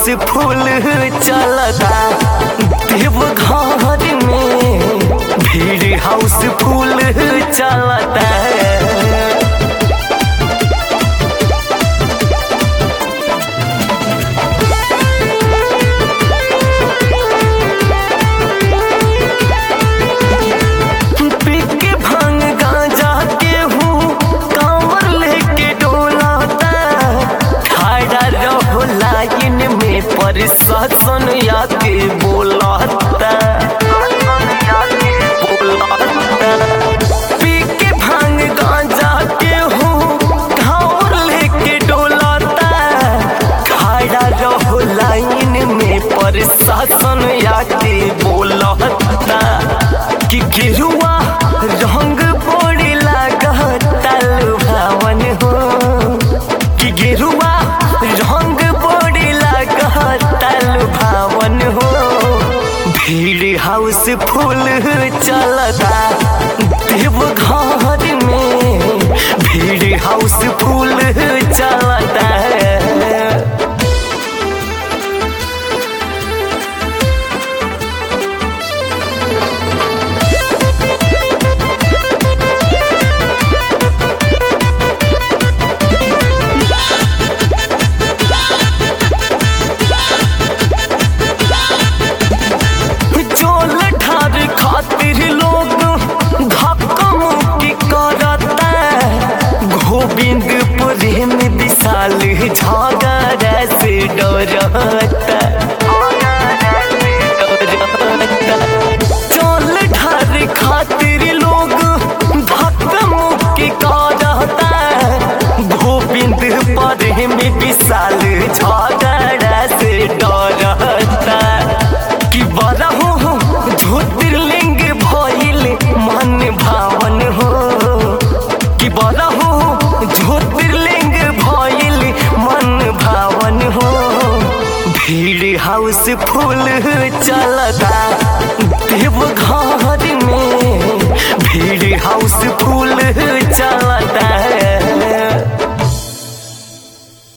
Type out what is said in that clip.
फूल चलता देव घर में भीड़ हाउस फूल चलता पीके भांग गांजा के हूँ कांवर लेके डोलाता खड़ा रहो लाइन में प्रशासन आके बोलाता बोलाता पीके भांग गांजा के हूँ कांवर लेके डोलाता खड़ा रहो लाइन में प्रशासन आके बोलाता कि गिरुआ रंग बोड़ी लागता लुभावन हो कि गिरुआ रंग बोड़ी लागता लुभावन हो भीड़ हाउस फूल चलता देव घर में भीड़ हाउस फूल चलता चोल ठार खातिर लोग धक्का मुक्की करता गोविंदपुरी में विशाल झगड़ा से डरता चोल ठार खातिर लोग धक्का मुक्की करता गोविंदपुरी में विशाल झगड़ा से डरता कि बड़ा हो ज्योतिर्लिंग भइल मन भावन हो कि बड़ा हो ज्योतिर्लिंग भइल मन भावन हो भीड़ हाउस फूल चलता देव